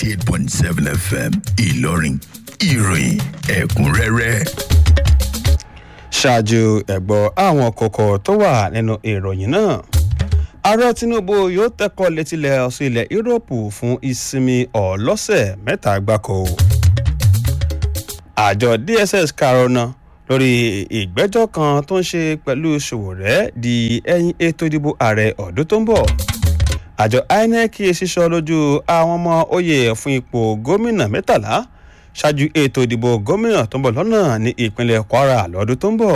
eight point seven fm ìlọrin ìròyìn ẹ̀kúnrẹ́rẹ́. ṣáájú ẹ̀gbọ́ àwọn kókó tó wà nínú ìròyìn náà ààrẹ tinubu yóò tẹ́kọ̀ létílẹ̀ ọ̀sẹ̀ ilẹ̀ yúróòpù fún ìsinmi ọlọ́sẹ̀ mẹ́ta gbáko àjọ dss karona lórí ìgbẹ́jọ́ kan tó ń ṣe pẹ̀lú ṣòwòrẹ́ di ẹ̀yìn ètò ìdìbò ààrẹ ọdún tó ń bọ̀ àjọ inec ṣíṣọ lójú àwọn ọmọ oyè fún ipò gómìnà mẹ́tàlá ṣáájú ètò ìdìbò gómìnà tó ń bọ̀ lọ́nà ní ìpínlẹ̀ kwara lọ́dún tó ń bọ̀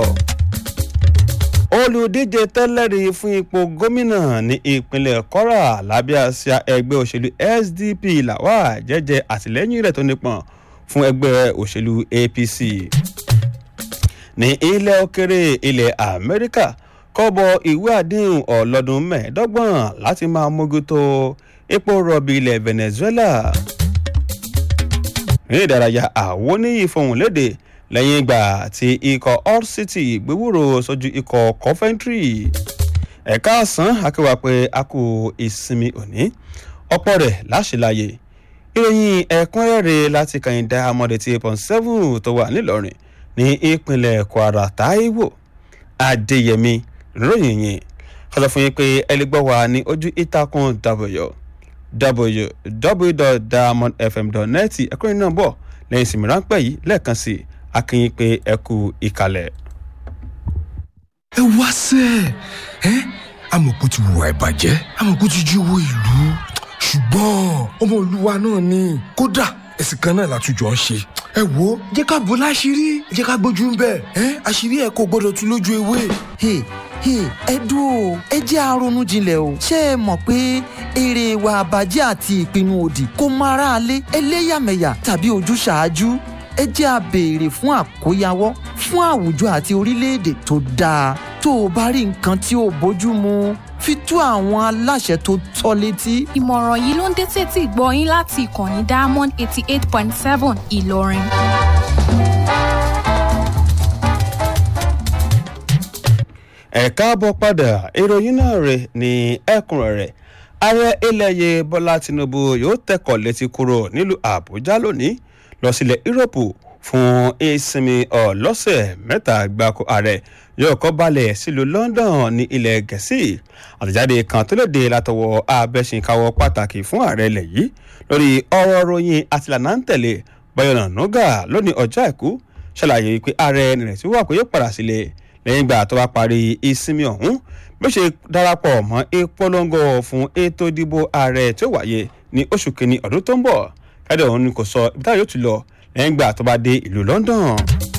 olùdíje tẹ́lẹ̀rí fún ipò gómìnà ní ìpínlẹ̀ kwara lábẹ́ àsíá ẹgbẹ́ òṣèlú sdp làwà jẹ́jẹ́ àtìlẹ́yìn rẹ̀ tó nípọn fún ẹgbẹ́ òṣèlú apc ní ilẹ̀ òkèrè ilẹ̀ amẹ́ríkà kọ́bọ̀ ìwé àdéhùn ọlọ́dún mẹ́ẹ̀ẹ́dọ́gbọ̀n láti máa mójútó epo rọ̀bì ilẹ̀ venezuela ní ìdárayá àwọn oníyì fohùn léde lẹ́yìn ìgbà tí ikọ̀ hull city gbéwúrò sójú ikọ̀ coventry ẹ̀ka àsán akéwà pé a kò ìsinmi òní ọ̀pọ̀ rẹ̀ láṣìláyè ìròyìn ẹ̀kúnrẹ́rẹ́ láti kàyìndà amọ̀dé tí pọ̀n seven tó wà nílọrin ní ìpínlẹ̀ kwara taiwo adéyẹmí ròyìn yìí kọsọ fún yín pé ẹlẹgbẹ́ wa ní ojú ìtàkùn w www.diamondfm.net ẹ̀kúnrin náà bọ̀ lẹ́yìn ìsinmi ráńpẹ́ yìí lẹ́ẹ̀kan sí akínyìn pé ẹ kú ìkàlẹ̀. ẹ wá sẹ́ ẹ amọ̀kú ti wùwà ìbàjẹ́ amọ̀kú ti jí owó ìlú ṣùgbọ́n ọmọ olúwa náà ni kódà ẹ̀sìn kan náà látújọ́ ń ṣe ẹ wo jẹ́ ká bò láṣìírí jẹ́ ká gbójú ń bẹ̀ ẹ́ àṣírí ẹ̀ kò gbọ́dọ̀ tún lójú ewé. ẹ dúró ẹ jẹ́ àrònú jinlẹ̀ o ṣé ẹ mọ̀ pé èrè ìwà àbàjẹ́ àti ìpinnu òdì kò mọ aráalé ẹlẹ́yàmẹ̀yà tàbí ojúṣàájú ẹ jẹ́ a béèrè fún àkóyawọ́ fún àwùjọ àti orílẹ̀-èdè tó dáa tó o bá rí nǹkan tí ò bójú mu fi tó àwọn aláṣẹ tó tọ́ létí. ìmọ̀ràn yìí ló ń dé tètè gbọ́ yín láti ìkànnì diamond eighty eight point seven ìlọrin. ẹ káàbọ̀ padà ìròyìn náà rẹ̀ ní ẹ̀kúnrẹ́rẹ́ ààrẹ ilẹ̀yẹ bọ́lá tinubu yóò tẹ̀kọ̀ létí kúrò nílùú àbújá lónìí lọ sílẹ̀ yúròpù fún ìsinmi ọlọ́sẹ̀ mẹ́ta gbáko ààrẹ yóò kọ́ balẹ̀ sílùú london ní ilẹ̀ gẹ̀ẹ́sì àtẹ̀jáde kan tó lè dé látọwọ́ abẹ́sìnkáwọ́ pàtàkì fún ààrẹ ilẹ̀ yìí lórí ọ̀rọ̀ ròyìn àtìlànà ń tẹ̀lé bayọ̀nà nuga lónìí ọjọ́ àìkú ṣàlàyé pé ààrẹ nìrètí wà pé yóò padà sílẹ̀ lẹ́yìn ìgbà tó bá parí ìsinmi ọ̀hún bí ó ṣe darapọ̀ mọ́ ìpolongo fún ètò ìdìbò ààrẹ tí ó wáyé ní oṣù kìíní ọdún tó ń bọ̀ káde ọ̀hún ni kò sọ ibi táyà yóò ti lọ lẹ́yìn ìgbà tó bá dé ìlú london.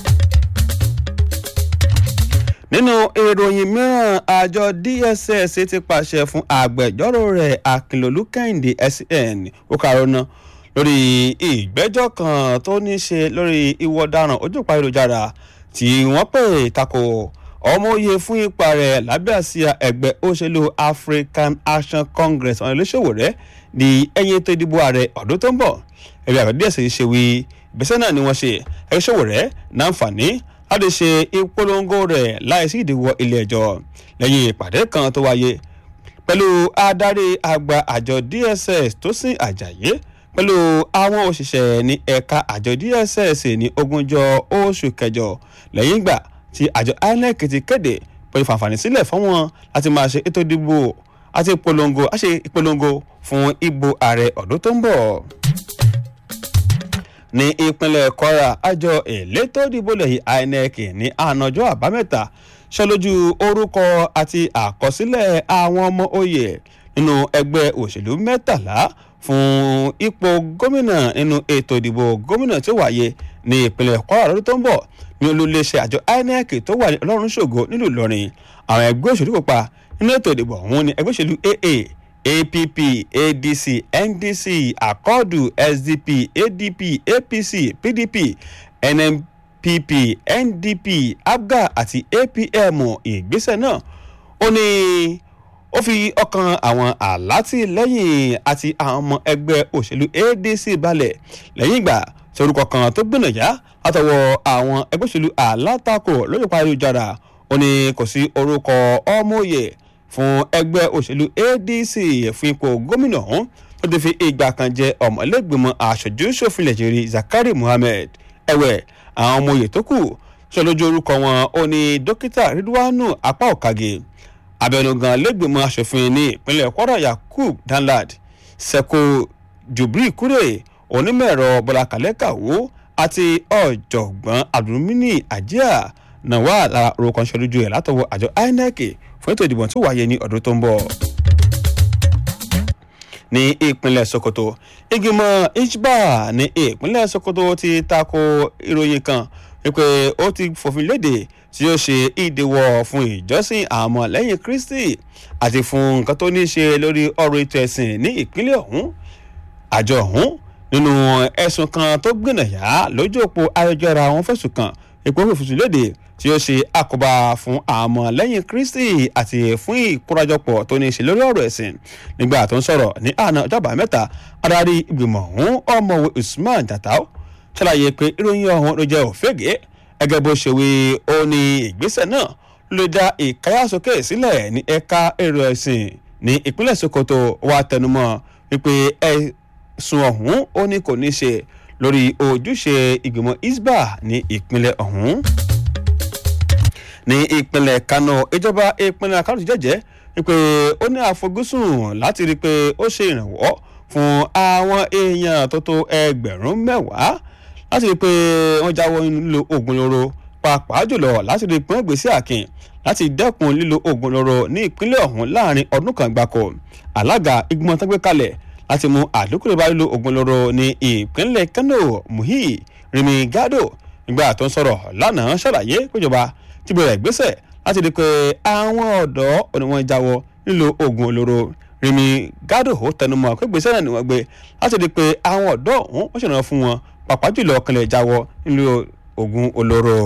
nínú ìròyìn mìíràn àjọ dss ti pàṣẹ fún agbẹjọ́rò rẹ̀ akínlólú kẹ́hìndé scn okarona lórí ìgbẹ́jọ́ kan tó ní ṣe lórí ìwọ ọ̀daràn ojú ìpa ayélujára tí wọ́n pè tako ọmọoyè fún ipa rẹ̀ lábẹ́ àsíá ẹgbẹ́ òṣèlú african action congress ọ̀nà ìlẹ́sọ̀wò rẹ̀ ní ẹ̀yìn ètò ìdìbò ààrẹ ọdún tó ń bọ̀ ẹgbẹ́ àgbẹ̀ díẹ̀ sì ṣe wí ìgbésẹ̀ náà ni wọ́n ṣe ẹgbẹ́ ìṣòwò rẹ̀ náǹfààní láti ṣe ìpolongo rẹ̀ láìsí ìdíwọ́ ilé ẹjọ́ lẹ́yìn ìpàdé kan tó wáyé pẹ̀lú adarí àgbà àjọ dss tó sìn àjàyé pẹ̀lú àwọn òṣìṣẹ́ ní ẹ̀ka àjọ dss ní ogúnjọ́ oṣù kẹjọ lẹ́yìn ìgbà tí àjọ inec ti kéde pẹ̀lú fàǹfààní sílẹ̀ fún wọn láti máa ṣe ètò ìdìbò àti ìpolongo àṣe ìpolongo fún ìbò ààrẹ ọdún tó ń bọ̀ ní ìpínlẹ̀ kwara àjọ elétò ìdìbò lẹ́yìn inec ní ànájọ́ àbámẹ́ta ṣọlójú orúkọ àti àkọsílẹ̀ àwọn ọmọ oyè nínú ẹgbẹ́ òṣèlú mẹ́tàlá fún ipò gómìnà nínú ètò ìdìbò gómìnà tí ó wáyé ní ìpínlẹ̀ kwara lọ́dún tó ń bọ̀ ní olùléṣẹ́ àjọ inec tó wà ní ọlọ́run ṣògo nílùú ìlọrin àwọn ẹgbẹ́ òṣèlú kópa nínú ètò ìdìbò ọ̀hún ní ẹgbẹ́ òṣèlú aa app adc ndc akọọdù sdp adp apc pdp nnpp ndp abga àti apm ìgbésẹ̀ náà ó ní ó fi ọkàn àwọn alátìlẹyìn àti àwọn ọmọ ẹgbẹ́ òṣèlú adc balẹ̀ lẹ́yìn ìgbà tí orúkọ kan tó gbìnàyà látọwọ́ àwọn ẹgbẹ́ òṣèlú alátakò lórí ìparí ayélujára ó ní kò sí orúkọ ọmọye fún ẹgbẹ́ òṣèlú adc fún ipò gómìnà ọ̀hún tó ó ti fi ìgbà kan jẹ ọmọlẹ́gbìmọ̀ aṣojú ṣòfin lẹ́jẹ̀rì zakari muhammed ẹ̀wẹ̀ àwọn ọmọ oyè tó kù sọ lójú orúkọ wọn ó ní dókítà ridwanu apá òkàgè abẹnugan lẹ́gbìmọ̀ aṣòfin ní ìpínlẹ̀ kwara yakub danlad seko jubri kure onímọ̀-ẹ̀rọ bọ́lá kàlẹ́kàwó àti ọ̀jọ̀gbọ́n abdulmini ajia náà wà lára orúkọ ṣọlójú ẹ̀ látọwọ́ àjọ inec fún ètò ìdìbò tó wáyé ní ọdún tó ń bọ̀ ní ìpínlẹ̀ sokoto ìgbìmọ̀ ishba ní ìpínlẹ̀ sokoto ti tako ìròyìn kan wípé ó ti fòfin léde tí ó ṣe ìdíwọ́ fún ìjọsìn àmọ́ lẹ́yìn kristi àti fún nǹkan tó ní í ṣe lórí ọ̀rọ̀ ètò ẹ̀sìn ní ìpínlẹ̀ ọ̀hún àjọ ọ̀hún nínú ẹ̀sùn kan tó gbìnàyà lójú òpó ayélujára wọn fẹ̀sùn kan ipò fòfin léde tí ó ṣe àkóbá fún àmọ́ lẹ́yìn kristi àti fún ìkórajọpọ̀ tó ní í ṣe lórí ọ̀rọ̀ ẹ̀sìn nígbà tó ń sọ̀rọ̀ ní àná ọjọ́bà mẹ́ta adarí ìgbìmọ̀ ọ̀hún ọmọwé usman jatau ṣàlàyé pé ìròyìn ọ̀hún ló jẹ́ òfégè ẹgẹ́ bó ṣe wí ó ní ìgbésẹ̀ náà ló dá ìkáyàsókè sílẹ̀ ní ẹ̀ka èrò ẹ̀sìn ní ìpínlẹ̀ sokoto wa tẹnumọ́ wípé ẹ̀sùn ọ̀hún ó ní kò ní ṣe lórí ojúṣe ìgbìmọ̀ isba ní ìpínlẹ̀ ọ̀hún ní ìpínlẹ̀ kano ìjọba ìpínlẹ̀ kano ti jẹ́jẹ́ wípé ó ní àfojúsùn láti rí i pé ó ṣe ìrànwọ́ fún àwọn èèyàn tó tó ẹgbẹ̀rún mẹ́wàá láti rí i pé wọ́n jáwọ́ nílò oògùn olóró pàápàá jùlọ láti rí i pé wọ́n gbèsè àkìn láti dẹ́kun lílo oògùn olóró ní ìpínlẹ̀ ọ̀hún láàrin ọdún kan gbáko alága ìgbìmọ̀ tó gbé kalẹ̀ láti mú àdínkù bá lílo oògùn olóró ní ìpínlẹ̀ kano muhi rimi gado nígbà tó ń sọ̀rọ̀ lánàá ṣàlàyé péjọba ti bẹ̀rẹ̀ ìgbésẹ̀ láti rí i pé àwọn ọ̀dọ́ oníwọ̀n jáwọ́ nílò oògùn olóró rimi gado tẹnumọ́ pé gbèsè náà ni wọ́n gbé láti rí i pé àwọn ọ̀dọ́ ọ̀hún wọ́n ṣèrànwọ́ fún wọn pàápàá jùlọ kanlẹ̀ jáwọ́ nílò oògùn olóró.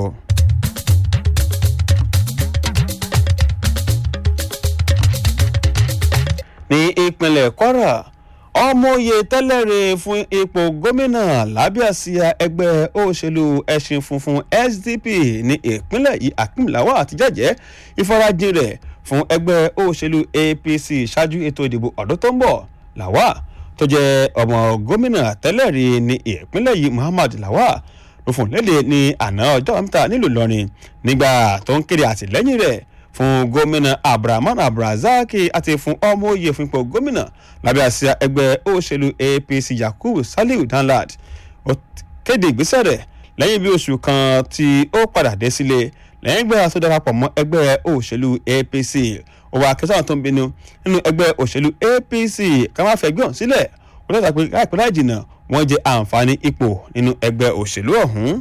ní ìpínlẹ̀ kwara ọmọye tẹ́lẹ̀rẹ̀ fún ipò gómìnà lábẹ́ àsíá ẹgbẹ́ òṣèlú ẹ̀sìn funfun sdp ní ìpínlẹ̀ yìí akínláwà àti jẹ́jẹ́ ìfarajìn rẹ̀ fún ẹgbẹ́ òṣèlú apc ṣáájú ètò ìdìbò ọdún tó ń bọ̀ làwà tó jẹ́ ọmọ gómìnà tẹ́lẹ̀rí ní ìpínlẹ̀ yìí muhammad lawa ló fún léde ní àná ọjọ́ mẹ́ta nílùú ìlọrin nígbà tó ń kéde àtìlẹ́yìn rẹ̀ fún gómìnà abdulrahman abdulrasaq àti fún ọmọ òye fún ipò gómìnà lábẹ́ àsíá ẹgbẹ́ òṣèlú apc yakubu saliu danlad ó kéde ìgbésẹ̀ rẹ̀ lẹ́yìn bí oṣù kan tí ó padà dé sílé lẹ́yìn ìgbà tó darapọ̀ mọ́ ẹgbẹ́ òṣèlú apc òwò akẹ́sàn tó ń bínú nínú ẹgbẹ́ òṣèlú apc ká má fẹ́ gbé hàn sílẹ̀ wọ́n tẹ́tà pé láìpẹ́ láì jìnnà wọ́n jẹ àǹfààní ipò nínú ẹgbẹ́ òṣèlú ọ̀hún.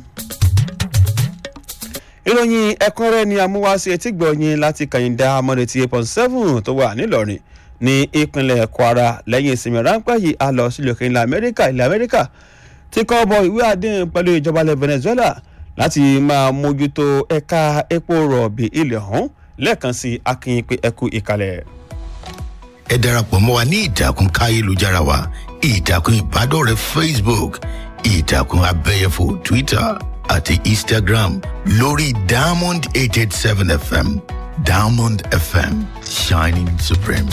ìròyìn ẹ̀kúnrẹ́ ni amúwáṣe etí gbọ̀nyìn láti kàyìndà amọ̀dẹ̀tì eight point seven tó wà nílọrin ní ìpínlẹ̀ kwara lẹ́yìn ìsinmi ráńpẹ́ yìí a lọ sílùú òkè ilẹ̀ amẹ́ríkà ilẹ̀ amẹ́ríkà tí kọ́ bọ ìwé àdéhùn pẹ̀lú ìjọba ilẹ̀ venezuela láti máa mójútó ẹ̀ka epo rọ̀bì ilẹ̀ ọ̀hún lẹ́ẹ̀kan sí akínyìn pé ẹkú ìkàlẹ̀. ẹ darapọ̀ mọ́ wa ní ìtàkùn káyélujára wa ìtàkùn ìbádọ́rẹ̀ẹ́ facebook ìtàkùn abẹ́yẹfò twitter àti instagram lórí diamond eight eight seven fm diamond fm shining supreme.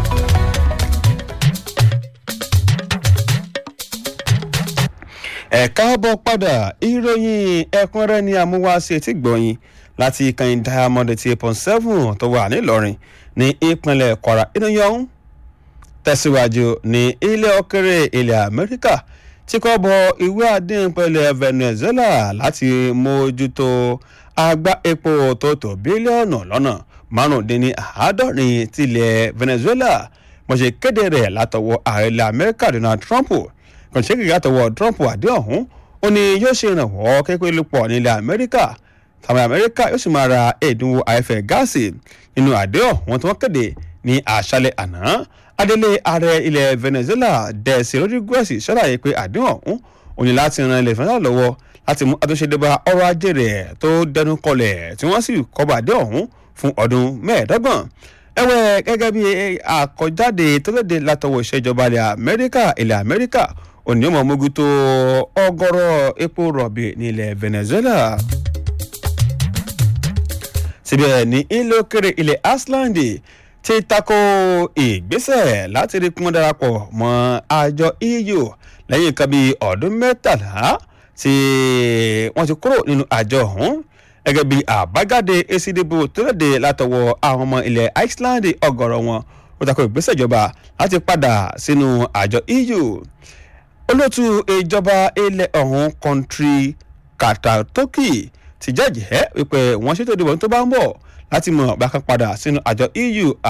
ẹ káàbọ̀ padà ìròyìn ẹ̀kúnrẹ́ ni amúwáṣe tí gbọ̀nyìn láti ìkànnì diamond eighty eight point seven tó wà nílọrin ní ìpínlẹ̀ kwara ìròyìn ọ̀hún tẹ̀síwájú ní ilé òkèrè ilẹ̀ amẹ́ríkà tí kò bọ ìwé àdéhùn pẹ̀lẹ́ venezuela láti mójútó agbá epo tó tó bílíọ̀nù lọ́nà márùndínní àádọ́rin tilẹ̀ venezuela mo ṣe kéde rẹ̀ látọwọ́ ààrẹ ilẹ̀ amẹ́ríkà donald trump kò ṣe kékeré látọwọ́ trump àdé ọ̀hún ó ní yóò ṣe ìrànwọ́ kékeré lupọ̀ nílẹ̀ amẹ́ríkà tàbí amẹ́ríkà yóò sì máa ra ẹ̀dínwó àìfẹ́ gáàsì nínú àdé ọ̀hún tí wọ́n kéde ní àṣálẹ̀ àná adélé ààrẹ ilẹ̀ venezuela dẹ̀sí rodriguez ṣàlàyé pé àdéhùn ọ̀hún òní láti ran ilẹ̀ venezuela lọ́wọ́ láti mú àtúnṣe débà ọrọ̀ ajé rẹ̀ tó dẹnu kọlẹ̀ tí wọ́n sì kọ́ba àdé ọ̀hún fún ọdún mẹ́ẹ̀ẹ́dọ́gbọ̀n ẹ̀wẹ̀ gẹ́gẹ́ bí àkọjáde tó léde látọwọ́ ìṣèjọba ilẹ̀ amẹ́ríkà ilẹ̀ amẹ́ríkà òní ọmọ mogun tó ọgọ́rọ̀ epo rọ̀bì ní ilẹ̀ venezuela síbẹ̀ ní ilé òkèrè ilẹ̀ iceland ti tako ìgbésẹ̀ láti rí kún darapọ̀ mọ́ àjọ eu lẹ́yìn nǹkan bíi ọdún mẹ́tàlá tí wọ́n ti kúrò nínú àjọ ọ̀hún gẹ́gẹ́ bí àbájáde èsì ìdìbò tó léde látọwọ́ àwọn ọmọ ilẹ̀ iceland ọgọ́rọ̀ wọn ó tako ìgbésẹ̀ ìjọba láti padà sínú àjọ eu olóòtú ìjọba ilẹ̀ ọ̀hún kọ́ńtírì kàtàtókì ti jẹ́jẹ́ wípé wọ́n ṣètò ìdìbò tó bá ń bọ̀ láti mọ̀ bá kan padà sínú àjọ eu